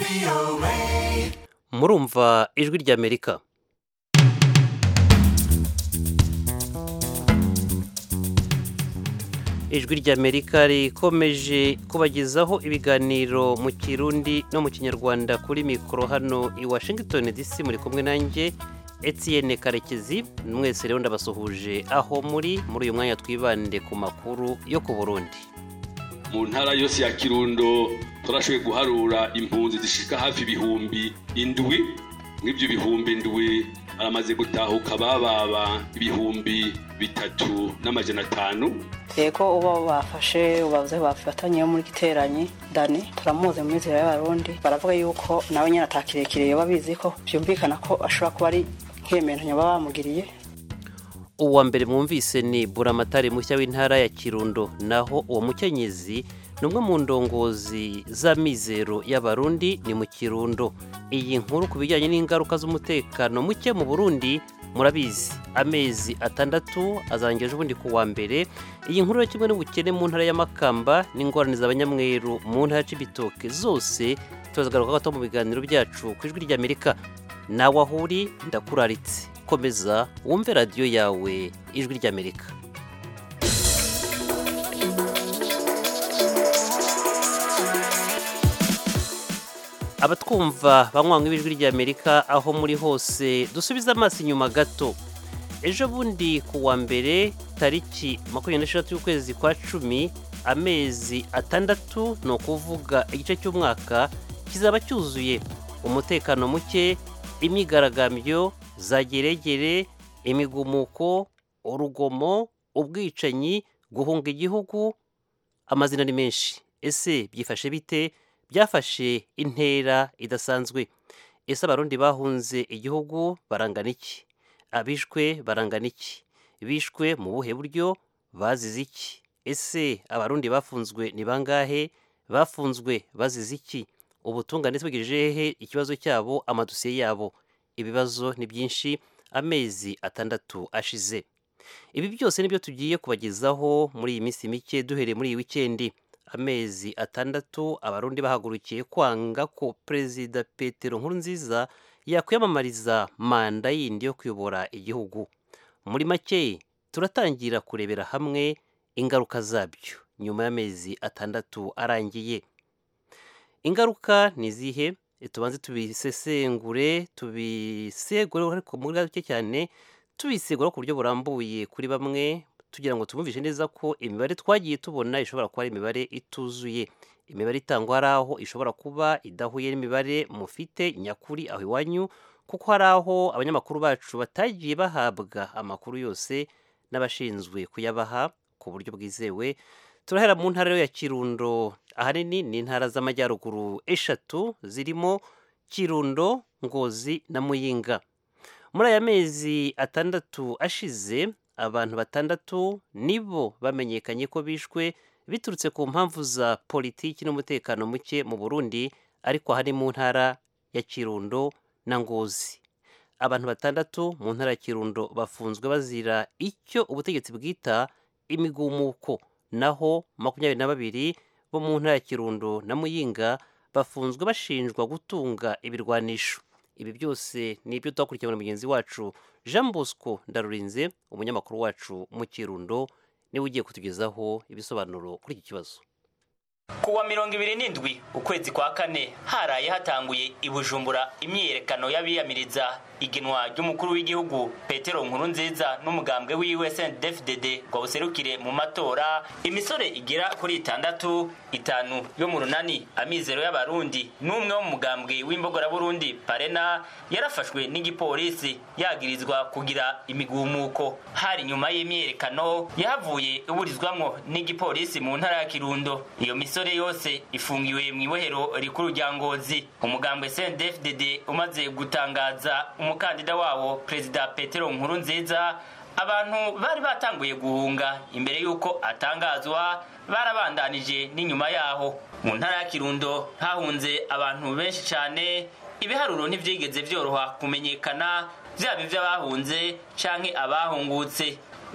murumva ijwi ry'amerika ijwi ry'amerika rikomeje kubagezaho ibiganiro mu kirundi no mu kinyarwanda kuri mikoro hano i washington dc muri kumwe nanjye etienne karekezi mwese rero ndabasuhuje aho muri muri uyu mwanya twibande ku makuru yo ku burundi mu ntara yose ya kirundo turashoboye guharura impunzi zishika hafi ibihumbi indwi mw'ibyo bihumbi indwi baramaze gutahuka bababa ibihumbi bitatu n'amajana atanu yego uba bafashe ubavuze bafatanye muri giteranyi dani turamuzi mu mizero y'abarundi baravuga yuko nawe nyine atakirekire yoba bizi ko byumvikana ko ashobora kuba ari nk'iyementanyo baba bamugiriye uwa mbere mwumvise ni buramatari mushya w'intara ya kirundo naho uwo mukenyezi ni umwe mu ndongozi z'amizero y'abarundi ni mu kirundo iyi nkuru ku bijyanye n'ingaruka z'umutekano muke mu burundi murabizi amezi atandatu azangeje ubundi ku wa mbere iyi nkuru yo kimwe n'ubukene mu ntara y'amakamba n'ingorane z'abanyamweru mu ntara y'ibitoke zose turazagaruka gato mu biganiro byacu ku ijwi ry'amerika nawe aho uri ndakuraritse komeza wumve radiyo yawe ijwi ry'amerika abatwumva banywanywa ibijwi ry'amerika aho muri hose dusubize amaso inyuma gato ejo bundi ku wa mbere tariki makumyabiri n'eshatu y'ukwezi kwa cumi amezi atandatu ni ukuvuga igice cy'umwaka kizaba cyuzuye umutekano muke imyigaragambyo za geregere imigumuko urugomo ubwicanyi guhunga igihugu amazina ni menshi ese byifashe bite byafashe intera idasanzwe ese abarundi bahunze igihugu barangana iki abishwe barangana iki bishwe mu buhe buryo bazize iki ese abarundi bafunzwe ni bangahe bafunzwe bazize iki ubutungane bwegejeje hehe ikibazo cyabo amadosiye yabo ibibazo ni byinshi amezi atandatu ashize ibi byose nibyo tugiye kubagezaho muri iyi minsi mike duhereye muri iyi wikendi amezi atandatu abarundi bahagurukiye kwanga ko perezida petero nkurunziza yakwiyamamariza manda yindi yo kuyobora igihugu muri make turatangira kurebera hamwe ingaruka zabyo nyuma y'amezi atandatu arangiye ingaruka ni izihe tubanze tubisesengure tubisegure ariko muri gake cyane tubisegura ku buryo burambuye kuri bamwe tugira ngo tubumvishe neza ko imibare twagiye tubona ishobora kuba ari imibare ituzuye imibare itangwa hari aho ishobora kuba idahuye n'imibare mufite nyakuri aho iwanyu kuko hari aho abanyamakuru bacu batagiye bahabwa amakuru yose n'abashinzwe kuyabaha ku buryo bwizewe turahera mu ntara ya kirundo ahanini ni intara z'amajyaruguru eshatu zirimo kirundo ngozi na muyinga muri aya mezi atandatu ashize abantu batandatu nibo bamenyekanye ko bishwe biturutse ku mpamvu za politiki n'umutekano muke mu burundi ariko aha ni mu ntara ya kirundo na ngozi abantu batandatu mu ntara ya kirundo bafunzwe bazira icyo ubutegetsi bwita imigumuko naho makumyabiri na babiri bo mu ntara ya kirundo na muyinga bafunzwe bashinjwa gutunga ibirwanisho ibi byose ni ibyo twakurikirana na mugenzi wacu jean bosco ndarurinze umunyamakuru wacu mu kirundo niwe ugiye kutugezaho ibisobanuro kuri iki kibazo kuwa mirongo ibiri n'indwi ukwezi kwa kane haraye hatanguye i bujumbura imyiyerekano y'abiyamiriza igenwa ry'umukuru w'igihugu petero nkuru nziza n'umugambwe wiwe sndfdd ngo buserukire mu matora imisore igera kuri itandatu itanu yo mu runani amizero y'abarundi n'umwe wo mu mugambwe w'imbogoraburundi parena yarafashwe n'igipolisi yagirizwa kugira imigumuko hari nyuma y'imyiyerekano yahavuye iburizwamwo n'igipolisi mu ntara ya kirundo iyo misore yose ifungiwe mu ibohero rikuru rya ngozi umugambwe sndfdd umaze gutangaza umukandida wawo perezida petero nkuru nziza abantu bari batanguye guhunga imbere y'uko atangazwa barabandanije n'inyuma yaho mu ntara ya kirundo hahunze abantu benshi cyane ibiharuro ntibyigeze byoroha kumenyekana byaba iby'abahunze canke abahungutse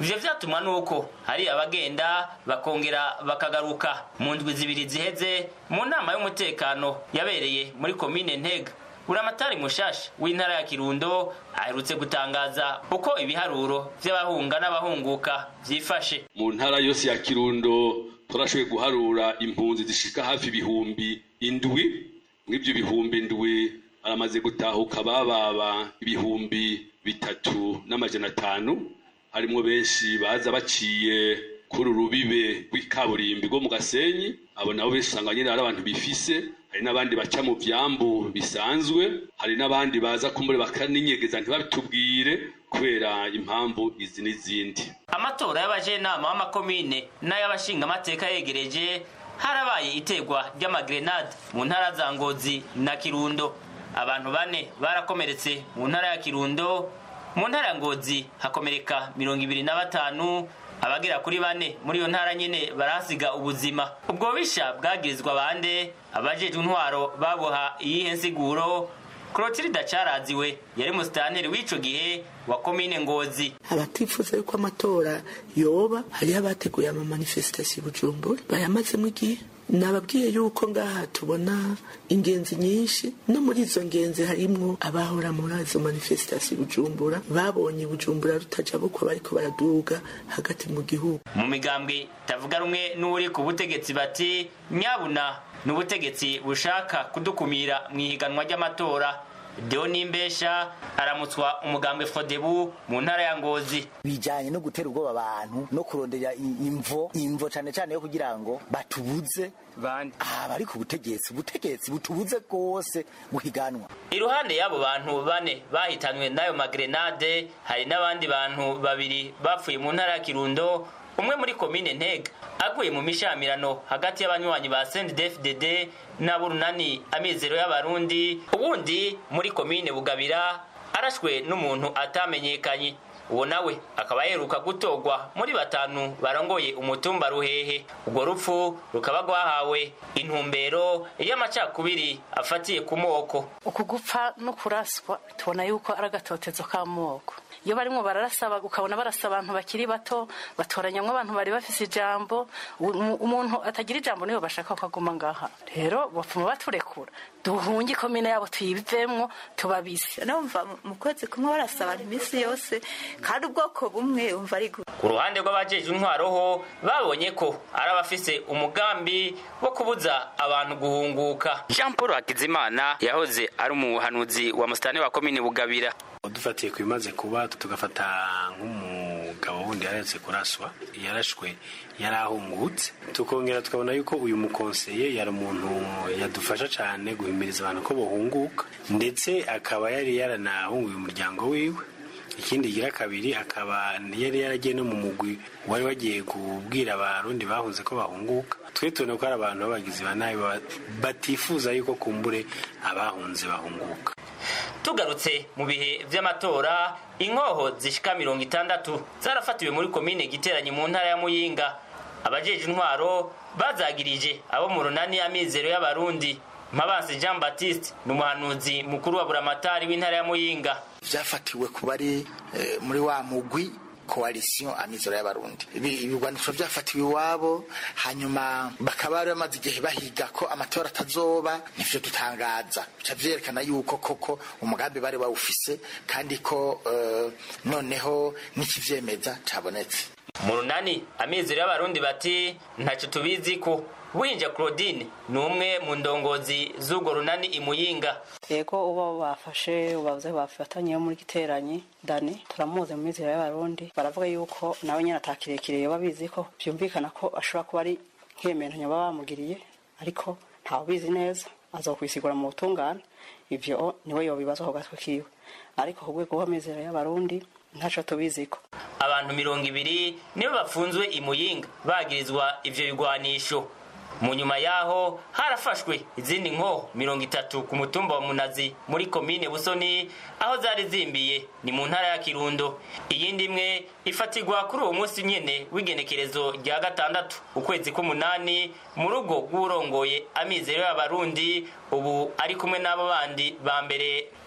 ivyo vyatumwa nuko hari abagenda bakongera bakagaruka mu ndwi zibiri ziheze mu nama y'umutekano yabereye muri komine ntega buramatari mushasha w'intara ya kirundo aherutse gutangaza uko ibiharuro vy'abahunga n'abahunguka vyifashe mu ntara yose ya kirundo turashoboye guharura impunzi zishika hafi ibihumbi indwi mw'ivyo bihumbi indwi baramaze gutahuka bababa ibihumbi bitatu n'amajana atanu harimwo benshi baza baciye kuri urubibe rw'ikaburimbi rwo mu gasenyi abo nabo benshi usanga nyine ari abantu bifise hari n'abandi baca mu vyambu bisanzwe hari n'abandi baza kumbure bakaninyegeza ntibabitubwire kubera impamvu izi n'izindi amatora y'abajenama b'amakomine n'ay'abashingamateka yegereje harabaye itegwa ry'amagrenade mu ntara za ngozi na kirundo abantu bane barakomeretse mu ntara ya kirundo mu ntara ya ngozi hakomereka mirongo ibiri na batanu abagera kuri bane muri iyo ntara nyine barahasiga ubuzima ubwo bisha bwagirizwa bande abajejwe intwaro baboha iyihe nsiguro Clotilde Caraziwe yari musitanteri w'ico gihe wa komine Ngozi abatifuza yuko amatora yoba hariho abateguye ama manifestation i Bujumbura bayamazemo igihe nababwiye yuko ngaha tubona ingenzi nyinshi no muri izo ngenzi harimwo abahora muri izo manifestation i Bujumbura babonye Bujumbura rutaja bukwa bariko baraduga hagati mu gihugu mu migambwe tavuga rumwe n'uri ku butegetsi bati nyabuna n'ubutegetsi bushaka kudukumira mu ihiganwa ry'amatora deo nimbesha aramutswa umugambwe fodebu mu ntara ya ngozi bijanye no gutera ubwoba abantu no kurondera i- imvo imvo cane cane yo kugira ngo batubuze bande abari ku butegetsi ubutegetsi butubuze rwose guhiganwa iruhande y'abo bantu bane bahitanywe n'ayo magrenade hari n'abandi bantu babiri bapfuye mu ntara ya kirundo umwe muri komine ntega aguye mu mishamirano hagati y'abanywanyi ba sendefdd n'aburunani amizero y'abarundi ubundi muri komine bugabira arashwe n'umuntu atamenyekanye uwo nawe akaba yeruka gutorwa muri batanu barongoye umutumba ruhehe urwo rupfu rukaba rwahawe intumbero y'amacakubiri afatiye ku moko uku gupfa no kuraswa tubona yuko ari agatotezo k'amoko iyo barimo bararasa ukabona barasa abantu bakiri bato batoranyamwo abantu bari bafise ijambo u- umuntu atagira ijambo niyo bashaka ko aguma ngaha rero bapfuma baturekura duhunge ikomine yabo tuyivemwo tubabise numva mu kwezi kumwe barasa abantu iminsi yose kandi ubwoko bumwe umva ari gu- ku ruhande rw'abajeje intwaro ho babonye ko ari abafise umugambi wo kubuza abantu guhunguka jean paul hakizimana yahoze ari umuhanuzi wa musitani wa komine bugabira dufatiye ku bimaze kuba tugafata nk'umugabo wundi yaretse kuraswa yarashwe yari ahungutse tukongera tukabona yuko uyu mukonseye yari umuntu yadufasha cyane guhimiriza abantu ko bohunguka ndetse akaba yari yaranahunguye umuryango wiwe ikindi gira kabiri akaba yari yaragiye no mu mugwi wari wagiye kubwira abarundi bahunze ko bahunguka twe tubona ko ari abantu b'abagizi ba nabi ba- batifuza yuko kumbure abahunze bahunguka tugarutse mu bihe vy'amatora inkoho zishika mirongo itandatu zarafatiwe muri komine giteranye mu ntara ya muyinga abajeje intwaro bazagirije abo mu runani amizero y'abarundi mpabansi jean baptiste ni umuhanuzi mukuru wa buramatari w'intara ya muyinga vyafatiwe ku bari eh, muri wa mugwi coalition amizero y'abarundi Ibi- ibigwanisho vyafatiwe iwabo hanyuma bakaba bari bamaze igihe bahiga ko amatora atazoba nivyo dutangaza bica vyerekana yuko koko umugambi bari bawufise kandi ko eh, noneho n'ikivyemeza cabonetse mu runani amizero y'abarundi bati ntacyo tubizi ko winja claudine ni umwe mu ndongozi z'urwo runani imuyinga yego uba bafashe ubavuze bafatanye muri giteranyi dani turamuzi mu mizero y'abarundi baravuga yuko nawe nyine atakirekire yoba abizi ko byumvikana ko ashobora kuba ari nk'iyementanyo baba bamugiriye ariko ntawe ubizi neza azokwisigura mu butungane ivyo niwe yobibaza ku gatwe kiwe ariko ku rwego rw'amizero y'abarundi ntaco tubiziko abantu mirongo ibiri nibo bafunzwe imuyinga bagirizwa ivyo bigwanisho mu nyuma yaho harafashwe izindi nko mirongo itatu ku mutumba wa munazi muri komine busoni aho zari zimbiye ni mu ntara ya kirundo iyindi imwe ifatirwa kuri uwo munsi nyene w'igenekerezo rya gatandatu ukwezi k'umunani mu rugo rw'urongoye amizero y'abarundi ubu ari kumwe n'abo bandi ba mbere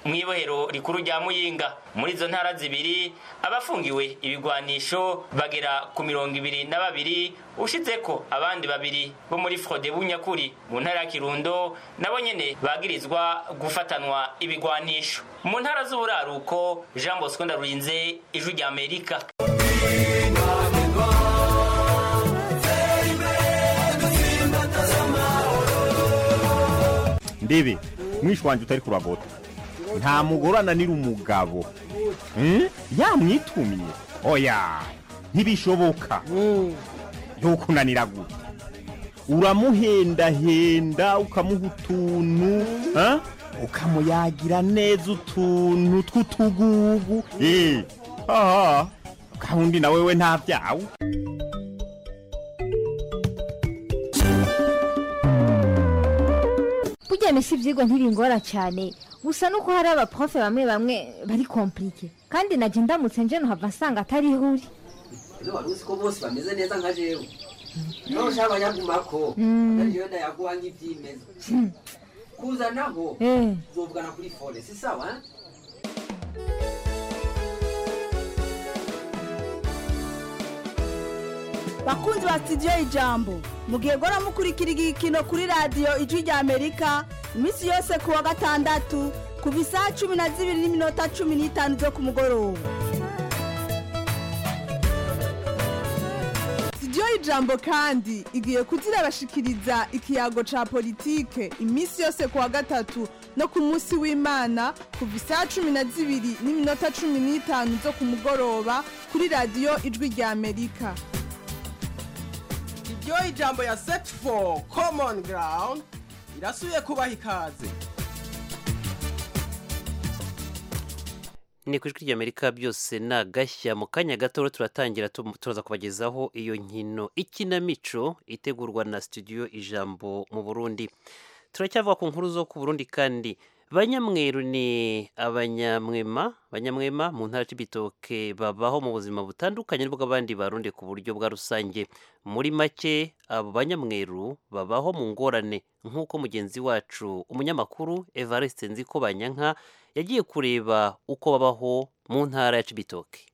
mu ibohero rikuru rya muyinga muri izo ntara zibiri abafungiwe ibigwanisho bagera ku mirongo ibiri na babiri ushize ko abandi babiri bo muri frode bunyakuri mu ntara ya kirundo nabo nyene bagirizwa gufatanwa ibigwanisho mu ntara z'uburaruko jean bosco ndarurinze ijwi rya amerika ndebe mwishi wanjye utari kuragota nta mugore ananira umugabo Hmm? yamwitumye oya ntibishoboka yokunanira gute uramuhendahenda ukamuha utuntu ha? ukamuyagira neza utuntu tw'utugugu Eh, aha kandi na wewe nta byawe burya misi ibyigwa ntibingora cyane gusa nuko hari abaprofe bamwe bamwe bari komplike kandi najya ndamutse nje nuhava nsanga atari ihuri ino wari uzi ko bose bameze neza nka jewe naho ushaka abanyagumako Mm. ariyo ndayaguha nk'ibyimeza kuzanaho Eh. uzovugana kuri fone si sawa eh? bakunzi ba sitidiyo ijambo mugihe gora mukurikira igikino kuri radiyo ijwi rya amerika iminsi yose ku wa gatandatu kuva isaha cumi na zibiri n'iminota cumi n'itanu zo ku mugoroba sitidiyo ijambo kandi igiye kuzirabashikiriza ikiyago ca politike iminsi yose ku wa gatatu no ku munsi w'imana kuva isaha cumi na zibiri n'iminota cumi n'itanu zo ku mugoroba kuri radiyo ijwi rya amerika iryo ijambo ya set for common ground irasubiye kubaha ikaze ni ku ijwi ry'amerika byose ni agashya mu kanya gato rero turatangira tu- turaza kubagezaho iyo nkino ikinamico itegurwa na studio ijambo mu burundi turacyavuga ku nkuru zo ku burundi kandi banyamweru ni abanyamwema banyamwema mu ntara y'ibitoke babaho mu buzima butandukanye n'ubw'abandi barundi ku buryo bwa rusange muri make abo banyamweru babaho mu ngorane nk'uko mugenzi wacu umunyamakuru evariste nziko banyanka yagiye kureba uko babaho mu ntara ya cibitoke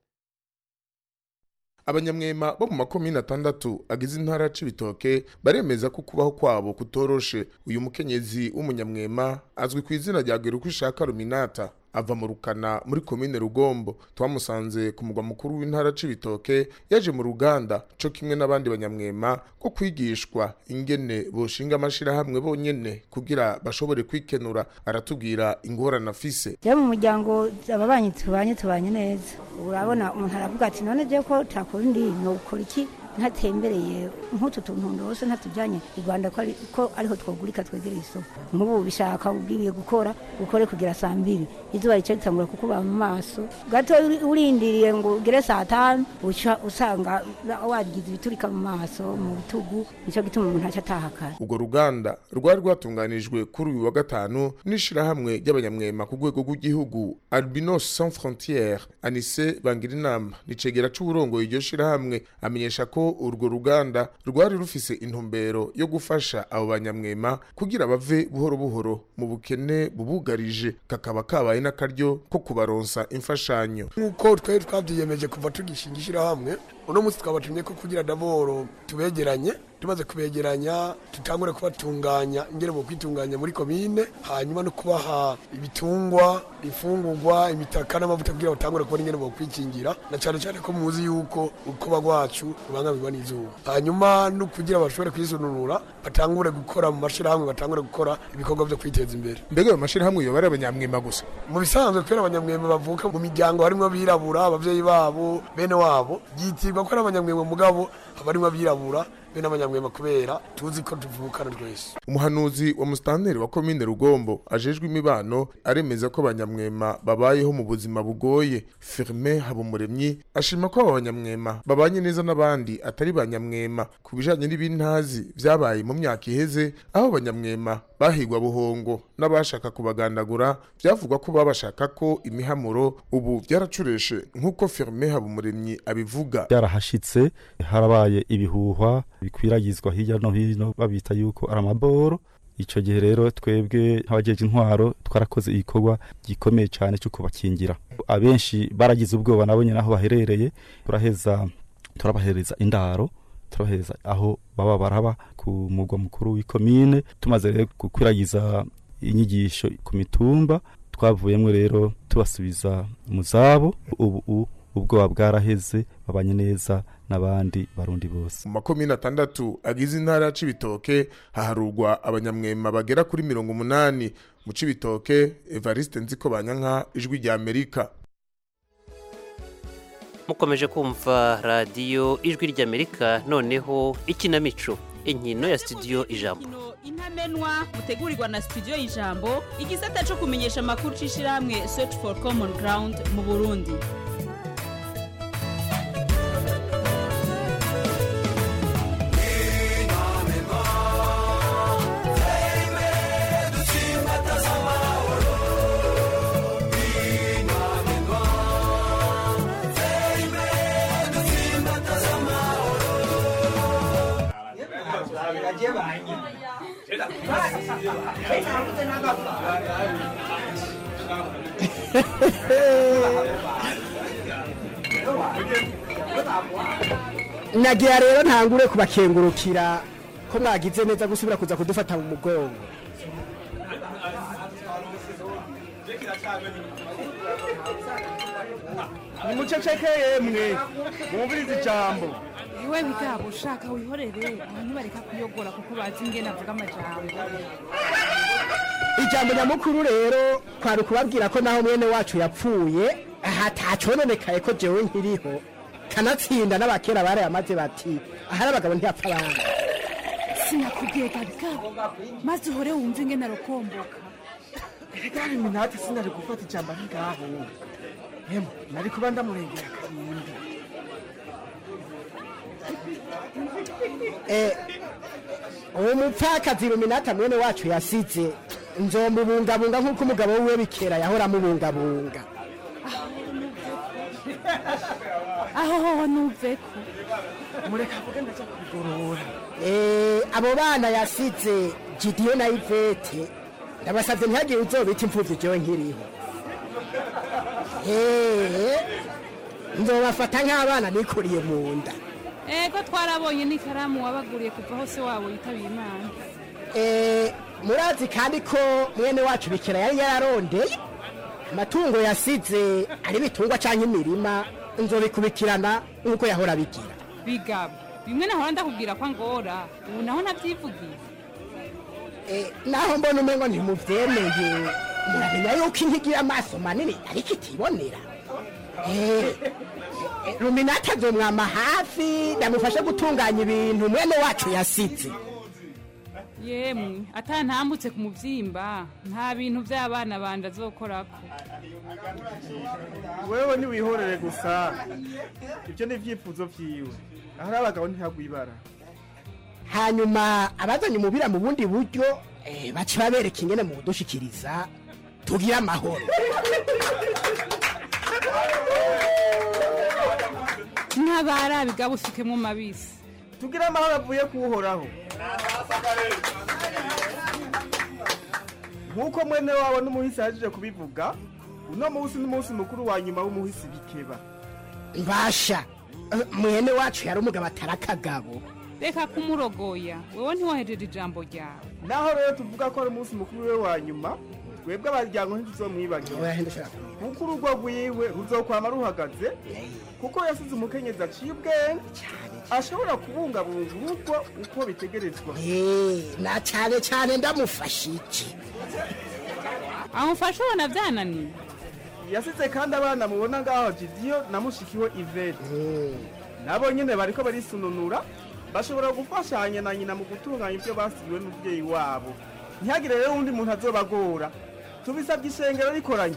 abanyamwema bo mu makomine atandatu agize intara ya cibitoke baremeza ko kubaho kwabo kutoroshe uyu mukenyezi w'umunyamwema azwi ku izina rya Gerukwishaka Ruminata ava mu rukana muri komine rugombo twamusanze ku mugwa mukuru w'intara cibitoke yaje mu ruganda co kimwe n'abandi banyamwema ko kwigishwa ingene boshinga amashirahamwe bonyene kugira bashobore kwikenura aratubwira ingorane afise rero mu muryango ababanyi tubanye tubanye neza urabona umuntu aravuga ati none je ko takora ndi nokora iki ntatembereye nk'utu tuntu ndose ntatujyanye i rwanda ko ari- ko ariho twogurika twegereye isoko nk'ubu bishaka ubwibiye gukora ukore kugera saa mbiri izuba rica ritangura kukuba mu maso gato uri- urindiriye ngo ugere saa tanu uca usanga wagize ibiturika mu maso mu bitugu nicyo gituma umuntu aca ataha kare urwo ruganda rwari rwatunganijwe kuri uyu wa gatanu n'ishirahamwe ry'abanyamwema ku rwego rw'igihugu albinos sans frontiere anise bangirinama nicegera c'uburongoye iryo shirahamwe amenyesha ko urwo ruganda rwari rufise intumbero yo gufasha abo banyamwema kugira bave buhoro buhoro mu bukene bubugarije kakaba kabaye n'akaryo ko kubaronsa imfashanyo nk'uko twari twabyiyemeje kuva tugishinga ishyirahamwe uno munsi twabatumye ko kugira daboro tubegeranye tumaze kubegeranya tutangure kubatunganya ingene mu kwitunganya muri komine hanyuma no kubaha ibitungwa ifungurwa imitaka n'amavuta kugira batangure kubona ingene bokwikingira na cyane cyane ko muzi yuko urukoba rwacu rubangamirwa n'izuba hanyuma no kugira bashobore kwisununura batangure gukora mu mashyirahamwe batangure gukora ibikorwa byo kwiteza imbere mbega ayo mashyirahamwe yoba ari abanyamwema gusa mu bisanzwe kubera abanyamwema bavuka mu miryango harimo abirabura ababyeyi babo bene wabo byitirwa ko ari abanyamwema mugabo haba harimo abirabura bene abanyamwema kubera tuzi ko tuvukana twese umuhanuzi wa musitanteri wa komine rugombo ajejwe imibano aremeza ko abanyamwema babayeho mu buzima bugoye firme habumuremyi ashima ko aba banyamwema babanye neza n'abandi atari banyamwema ku bijanye n'ibintazi vyabaye mu myaka iheze aho abanyamwema bahigwa buhongo n'abashaka kubagandagura byavugwa ko babashaka ko imihamuro ubu byaracureshe nk'uko firme habumuremyi abivuga byarahashitse harabaye ibihuhwa bikwiragizwa hirya no hino babita yuko ari amaboro icyo gihe rero twebwe nk'abajeje intwaro twarakoze igikorwa gikomeye cyane cyo kubakingira abenshi baragize ubwoba nabo nyine aho baherereye turaheza turabahereza indaro turabahereza aho baba baraba ku mugwa mukuru w'ikomine tumaze rero gukwiragiza inyigisho ku mitumba twavuyemo rero tubasubiza mu zabo ubu ubwoba bwaraheze babanye neza n'abandi barundi bose mu makomine atandatu agize intara ya cibitoke haharurwa abanyamwema bagera kuri mirongo umunani mu cibitoke evariste nziko banyanka ijwi rya amerika mukomeje kumva radiyo ijwi ry'amerika noneho ikinamico inkino ya studio ijambo intamenwa mutegurirwa na studio ijambo igisata cyo kumenyesha amakuru c'ishirahamwe search for common ground mu burundi nagira rero ntangure kubakengurukira ko mwagize neza gusubira kuza kudufata mu mugongo nimuceceke yemwe mwumvirize ijambo iwe bigabo ushaka wihorere abantu bareka kuyogora kuko bazi ingene avuga amajambo ijambo nyamukuru rero kwari ukubabwira ko naho mwene wacu yapfuye aha tacononekaye ko jewe nkiriho kanatsinda n'abakera barayamaze bati ahari abagabo ntiyapfa abandi sinakubwiye gabigabo maze uhore wumve ingene arokomboka igare minati sinari gufata ijambo ari ngaho emu nari kuba ndamurengera karindi Eh, uwo mupfakazi ruminata mwene wacu yasize nzomubungabunga nk'uko umugabo wiwe bikera yahora amubungabunga aho hoho nuveko mureka avuge ndaza kubigorora Eh, abo bana yasize gidiyo na ivete ndabasabye ntihagire uzobita imfuvyi jewe nkiriho Eh, nzobafata nk'abana nikuriye mu nda ego twarabonye n'ikaramu wabaguriye kuva hose wabo yitabiye imana Eh, murazi kandi ko mwene wacu bikira yari yararondeye amatungo yasize ari ibitungwa cyangwa imirima nzobikubikirana nk'uko yahora bigira bigabo bimwe nahora ndakubwira ko angora ubu naho ntabyivugiye naho mbona umengo ntimuvyemeye muramenya yuko intigira amaso manini ariko itibonera Eh, eh, ruminata azomwama hafi ndamufashe gutunganya ibintu mwene wacu yasize yemwe atantambutse ku muvyimba nta bintu by'abana banje azokorako wewe ntiwihorere gusa ibyo ni ibyifuzo byiwe ahari abagabo ntihagwe ibara hanyuma abazanye umubira mu bundi buryo eh, baca babereka ingene mu kudushikiriza tugire amahoro ntabara bigabo usukemwo mabisi tugire amahoro avuye kuwuhoraho nk'uko mwene wabo n'umuhisi yaje kubivuga uno munsi n'umunsi mukuru wa nyuma w'umuhisi bikeba mbasha eh, mwene wacu yari umugabo atari akagabo reka kumurogoya wewe ntiwohejeje ijambo ryawe naho rero tuvuga ko ari umunsi mukuru we wa nyuma twebwe abaryango ntituzomwibagira kuko urugo rwiwe ruzokwama ruhagaze kuko yasize umukenyezi aciye ubwenge ashobora kubungabunga urugo uko bitegerezwa Eh, na cyane cyane ndamufashe iki amufashe ubona byananiye yasize kandi abana mubona ngaho jidiyo na mushikiwe ivete nabo nyine bariko barisununura bashobora gufashanya na nyina mu gutunganya ibyo basigiwe n'umubyeyi wabo ntihagire rero undi muntu azobagora tubisabye ishengero rikoranye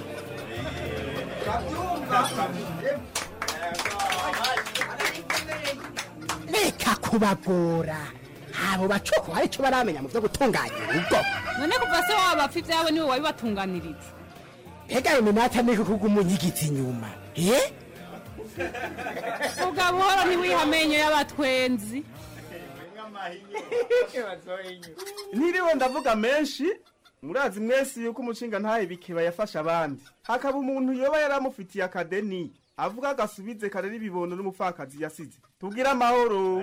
reka kubagora abo bacoko hari icyo baramenya mu byo gutunganya urugo none kuva se waba bapfa ibyawe niwe wabibatunganiriza mbega ayo minata ni kuko umunyigiza inyuma eh vuga buhoro ntiwiha amenyo y'abatwenzi ntiriwe ndavuga menshi murazi mwese yuko umushinga ntaye bikeba yafashe abandi hakaba umuntu yoba yaramufitiye akadeni avuga agasubize karera ibibondo n'umupfakazi yasize tubwire amahoro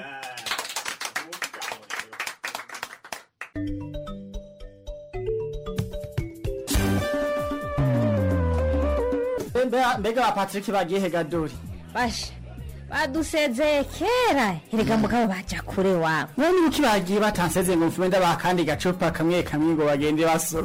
Mbega- mbega ba patrick bagiye hegadori basha badusezeye kera erega mugabo baja kure wawe none ibiki bagiye batanseze ngo mfume ndabaha kandi gacupa kamwe kamwe ngo bagende basoma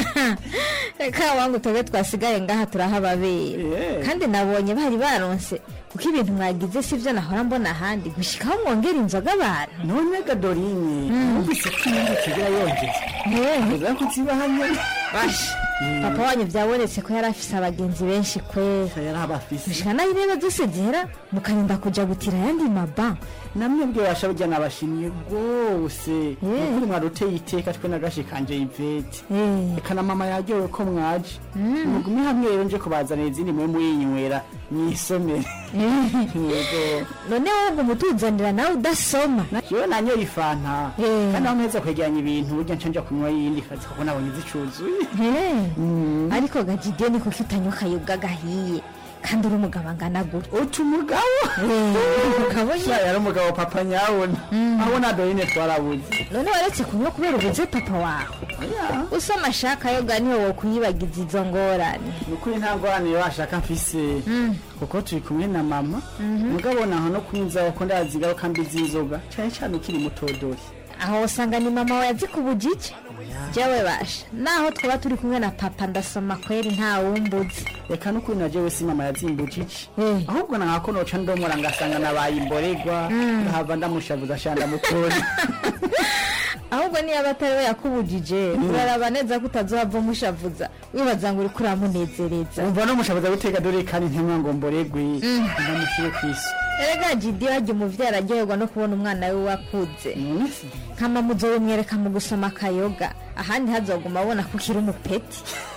reka wangu twebwe twasigaye ngaha turahababera kandi nabonye bari baronse kuko ibintu mwagize sivyo nahora mbona ahandi gushikaho mwongera inzoga abantu none gadorine wumvise ko inyungu kigira yongeza uza kuzibaha nyene basha papa wanyu byabonetse ko yari afise abagenzi benshi kwera yari abafise gushika naho intebe dusegera mukarinda kuja gutira ayandi maba namwe bwe basha burya nabashimye rwose ukuri mwaruteye iteka twe nagashikanje ivete reka na mama yaryowe ko mwaje mugume hamwe rero nje kubazanira izindi mwe muyinywera mwisomere Yego. none wowe ngo umutuzanira nawe udasoma jewe nanyoye ifanta kandi aho mpeza kwegeranya ibintu burya nca nja kunywa yindi kazi kuko nabonye zicuzuye ariko gajide ni kuko utanywa akayobwa gahiye kandi uri umugabo angana gutya uca umugabo umugabo Sha, yari umugabo papa nyabona aho na dorine twarabuze none waretse kunywa kubera ubuze papa wawe usoma ashaka yoga niwe wo kuyibagiza izo ngorane ni ukuri nta ngorane washaka mfise kuko turi kumwe na mama mugabo naho no kunyuzaho ko ndazigaho kandi z'inzoga cyane cyane ukiri mutodori aho usanga ni mama wawe azi kubujije jewe basha naho twaba turi kumwe na papa ndasoma kweri nta wumbuzi reka n'ukuri na jewe si mama yazimbujije ahubwo na nkako noca ndomora ngasanga nabaye imboregwa ngahava ndamushavuza sha ndamutora ahubwo niyo aba atari we yakubujije uraraba neza ko utazohava umushavuza wibaza ngo uri kuramunezereza umva no mushavuza guteka dore kandi ntemwa ngo mboregwe ndamushyire ku isi erega jidi hajya umuvyeyi araryoherwa no kubona umwana we wakuze nkama muzobimwereka mu gusoma akayoga ahandi hazoguma abona ko ukiri umupeti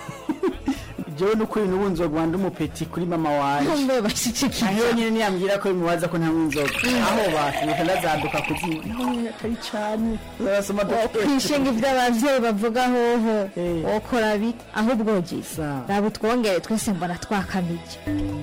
jewe n'ukuri n'ubu nzogwa ndi umupeti kuri mama wanje Mbe bashikikije. aho nyine niyambwira ko bimubaza ko ntanywa inzoga aho baturuka ndazaduka kuzinywa naho nyine atari cane uzasoma kwishinga ibyo abavyeyi bavuga hoho wokora bite ahubwo jisa raba utwongere twese mbona twakamije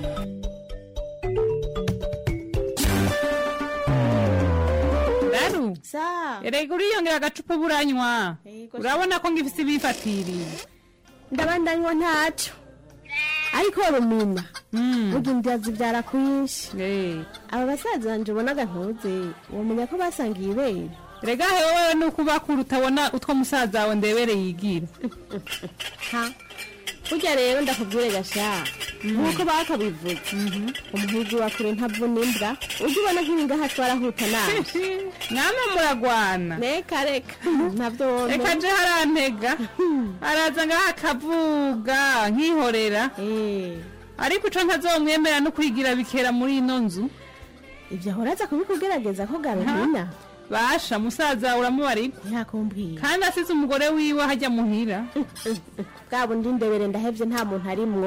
daru erega uriyongera agacupa buranywa urabona ko ngifise ibifatiriye ndabandanywa ntaco ariko rumina burya india zibyara kwinshi aba basaza banje ubonaga ntuze wamenya ko basangiye ibere rega hewe nuko ubakura utabona utwo musaza wawe ndebere yigira ha burya rero ndakubwire gasha nk'uko bakabivuze umuhigi wa kure ntavuna imbwa ujya ubona nk'ibingaha twarahuta nawe namwe muragwana reka reka ntabyo wona reka je harantega araza ngaha akavuga nkihorera ariko ico ntazomwemera no kwigira bikera muri ino nzu ibyo ahora aza kubikugerageza ko garumina basha musaza uramubarika ntakumbwira kandi asize umugore wiwe hajya muhira bwa bundi ndebere ndahevye nta muntu arimwo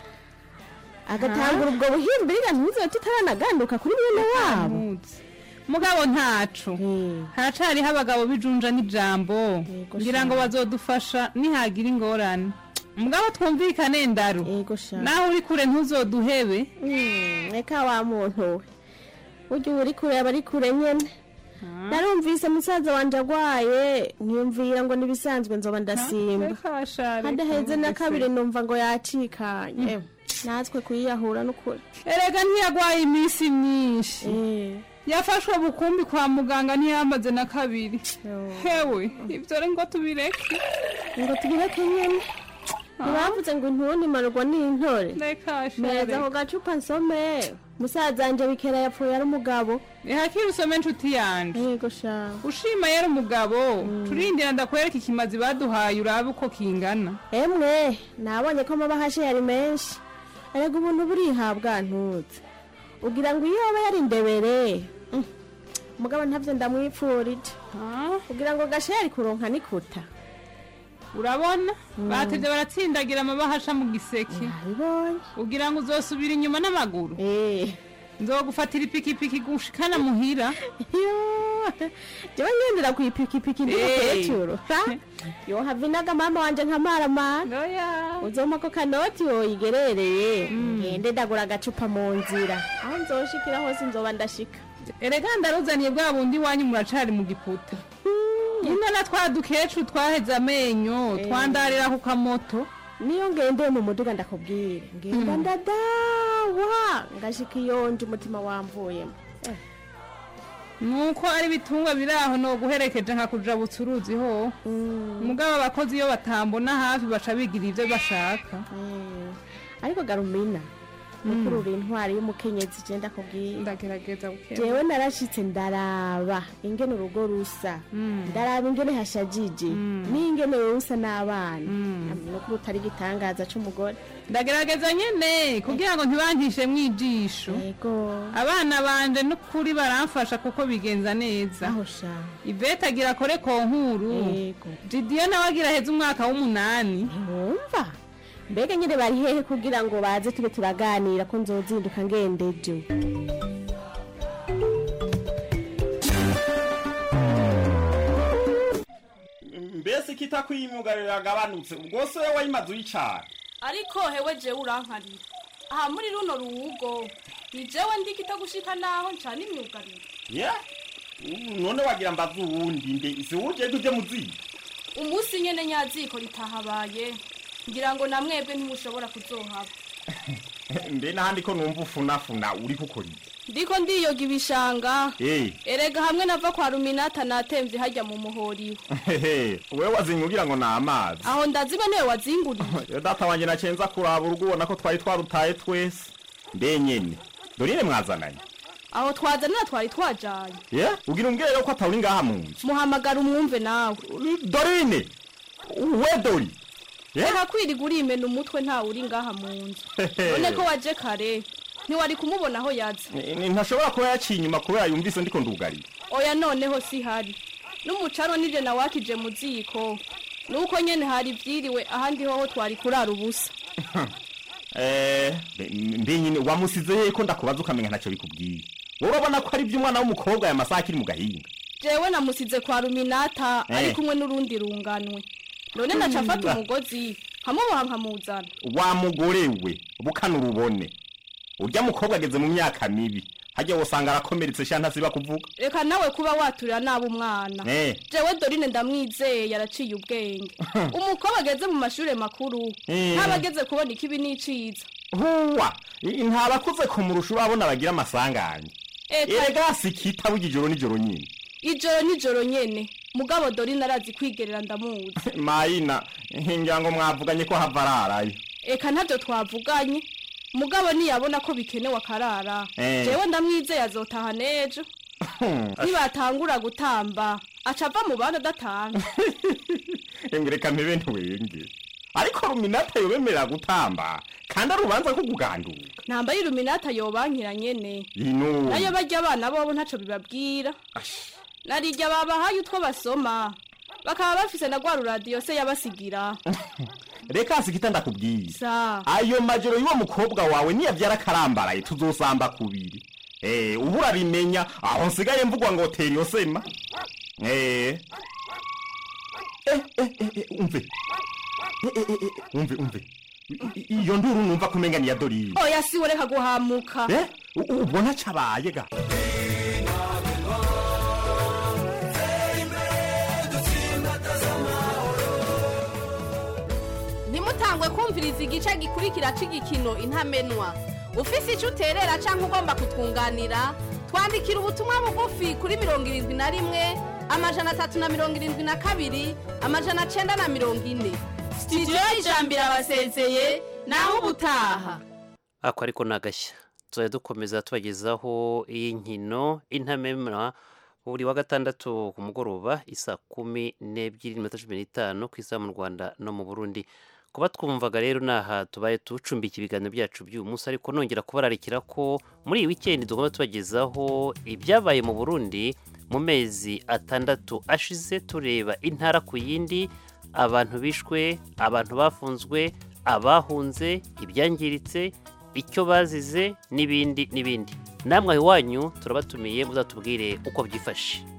agatangura ubwo buhimbiriga ntuze tutaranaganduka kuri mwene wabo mugabo ntaco haracariho abagabo bijunja n'ijambo ngira ngo bazodufasha nihagira ingorane mugabo twumvikane ndaru naho uri kure ntuzoduhebe reka wa muntu we ujya uri kure aba ari kure nyene narumvise musaza wanje agwaye nkiyumvira ngo nibisanzwe nzoba ndasimba hadaheze na kabiri numva ngo yacikanye natwe kuyiyahura n'ukuri erega ntiyagwaye iminsi myinshi yafashwe bukumbi kwa muganga ntiyamaze na kabiri hewe ibyo rero ngo tubireke ngo tubireke nyene ntibavuze ngo intuntimarwa n'intore meza ako gacupa nsome musaza wanje bikera yapfuye ari umugabo ihakire usome nshuti yanje yego sha ushima yari umugabo turindira ndakwereka ikimazi baduhaye urabe uko kingana emwe nabonye ko amabahashe yari menshi erega ubuntu burihabwa ntutse ugira ngo iyo aba yari indebere mm, mugabo ntavyo ndamwipfurije ugira ngo gashe yari kuronka nikuta urabona batevye baratsindagira amabahasha mu giseke ugira ngo uzosubira inyuma n'amaguru nzogufatira ipikipiki gushikana muhira jewe ngendera ku ipikipiki ndi Eh. mukecuru yo havinaga mama wanje nkamaramara uzoma ko kanoti woyigerereye ngende ndagura agacupa mu nzira aho nzoshikira hose nzoba ndashika erega ndaruzaniye bwa bundi wanyu muracari mu giputa nyine na twa dukecuru twaheze amenyo Eh. twandarira ku kamoto niyo ngendeye mu muduga ndakubwira ngenda Mm. ndadawa ngashika iyonje umutima wamvuyemo Eh. nuko ari ibitungwa biri aho no guherekeje nka kujabutsa uruzi ho mugabo abakozi iyo batambona hafi baca bigira ivyo bashaka ariko garumina mukuru uri intwari y'umukenyezi je ndakubwira ndagerageza jewe narashitse ndaraba ingene urugo rusa ndaraba ingene hashajije n'ingene wewe usa n'abana nukuri utari igitangaza c'umugore ndagerageza nyene kugira ngo ntibantishe mwijisho abana banje n'ukuri baramfasha kuko bigenza neza ivete agira akore konkuru didiyo nawe agira heza umwaka w'umunani wumva mbega nyine bari hehe kugira ngo baze tube turaganira ko nzozinduka ngendeje mbese kitakwiyimyugariro yagabanutse ubwo se wowe wayimaze uyicara ariko hewe jewe urankarira aha muri runo ruwugo ni jewe ndikita gushika naho ncana imyugariro ye ubu none wagira mbaze uwundi nde si wuje tuje muziga umunsi nyene nyaziko ritahabaye ngira ngo na mwebwe ntimushobora kuzohaba mbe n'ahandi ko numva ufunafuna uri kukora iki ndiko ndiyoga ibishanga Eh. erega hamwe nava kwa ruminata natemvye harya mu muhoriwe hehe wewe wazinyugira ngo ni amazi aho ndaziba niwe wazinguriye yo data wanje nacenza kuraba urugo ubona ko twari twarutaye twese mbe nyene dorine mwazananye aho twazanira twari twajanye ye ugira umbwire rero ko atawuri ngaha mu nzu muhamagara umwumve nawe dorine we dori ye reka kwiriga urimena umutwe ntawe uri ngaha mu nzu Hehe. none ko waje kare ntiwari kumubona aho yaza Ni- ni- ntashobora kuba yaciye inyuma kubera yumvise ndiko ndugarira oya noneho si hari n'umucaro nije nawakije mu ziko nuko nyene hari vyiriwe ahandi hoho twari kurara ubusa Eh, mbe- mbe nyine wamusize he ko ndakubaza ukamenya ntacyo bikubwiye wowe urabona ko ari iby'umwana w'umukobwa aya masaha akiri mu gahinga jewe namusize kwa ruminata Eh. ari kumwe n'urundi runganwe none naca mfata umugozi nkamuboha nkamuzana wa mugore we bukana urubone urya mukobwa ageze mu myaka mibi hajya wosanga arakomeretse sha ntasiba kuvuga reka nawe kuba waturira nabi umwana Eh. jewe dorine ndamwizeye yaraciye ubwenge umukobwa ageze mu mashure makuru Eh. ntaba ageze kubona ikibi n'iciza huwa i- ntabakuze kumurusha urabona bagira amasanganya Eka. erega sikita burya ijoro nijoro nyine ijoro nijoro nyene mugabo dorine arazi kwigerera ndamuzi mayina ngira ngo mwavuganye ko hava ararayo eka ntabyo twavuganye mugabo niyabona ko bikenewe akarara Eh. jewe ndamwizeye azotaha n'ejo nibatangura gutamba aca ava mu bandi adatanga Emwe reka mpebe ntiwenge ariko ruminata yobemerera gutamba kandi ari urubanza ko kuganduka ntamba y'iluminata yobankira nyene ino nayo barya abana bobo ntaco bibabwira narirya babahaye utwo basoma bakaba bafise na rwa ruradiyo se yabasigira reka sikita ndakubwiye sa ayo majoro y'uwo mukobwa wawe niyabyara akarambaraye tuzosamba kubiri eh ubu urabimenya aho nsigaye mvugwa ngo tera iyo sema eh eh eh eh, eh, umve Eh, eh, eh, eh, umve umve I- i- iyo nduru numva kumenga ni ya dorine oya siwe reka guhamuka eh u- u- ubona cabaye ga ntimutangwe kumviriza igice gikurikira cy'igikino intamenwa ufise icyo uterera cyangwa ugomba kutwunganira twandikira ubutumwa bugufi kuri mirongo irindwi na rimwe amajana atatu na mirongo irindwi na kabiri amajana cyenda na mirongo ine sitidiyo y'ijambo irabasezeye naho ubutaha ako ariko ni agashya tuzajya dukomeza tubagezaho iyi nkino intamemwa buri wa gatandatu ku mugoroba isa kumi n'ebyiri n'iminota cumi n'itanu ku isaha mu rwanda no mu burundi kuba twumvaga rero ni aha tubaye tucumbika ibiganiro byacu by'uyu munsi ariko nongera kubararikira ko muri iyi wikendi tugomba tubagezaho ibyabaye mu burundi mu mezi atandatu ashize tureba intara ku yindi abantu bishwe abantu bafunzwe abahunze ibyangiritse icyo bazize n'ibindi n'ibindi namwe aho iwanyu turabatumiye muzatubwire uko byifashe